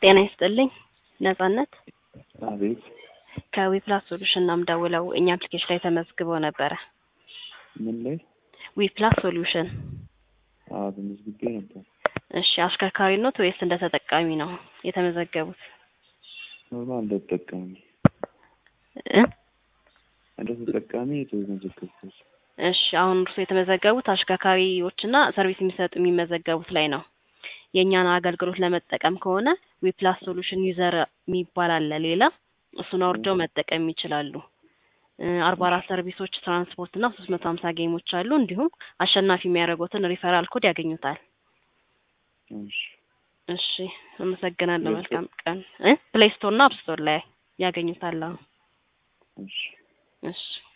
ጤና ይስጥልኝ ነጻነት አቤት ከዊፕላስ ሶሉሽን ነው የምደውለው እኛ አፕሊኬሽን ላይ ተመዝግበው ነበረ ምን ላይ ዊፕላስ ሶሉሽን አዎ ተመዝግቤ ነበር እሺ አሽከርካሪ ኖት ወይስ እንደ ተጠቃሚ ነው የተመዘገቡት ኖርማል እንደ ተጠቃሚ እ እንደ ተጠቃሚ የተመዘገብኩት እሺ አሁን እርሱ የተመዘገቡት አሽከርካሪዎችና ሰርቪስ የሚሰጡ የሚመዘገቡት ላይ ነው የእኛን አገልግሎት ለመጠቀም ከሆነ ዊፕላስ ሶሉሽን ዩዘር የሚባል አለ ሌላ እሱን አውርደው መጠቀም ይችላሉ አርባ አራት ሰርቪሶች ትራንስፖርት እና ሶስት መቶ ሀምሳ ጌሞች አሉ እንዲሁም አሸናፊ የሚያደርጉትን ሪፈራል ኮድ ያገኙታል እሺ እሺ አመሰግናለሁ ፕሌይ ስቶር? መልካም ቀን እ ፕሌይ ስቶር እና አፕ ስቶር ላይ ያገኙታል አዎ እሺ እሺ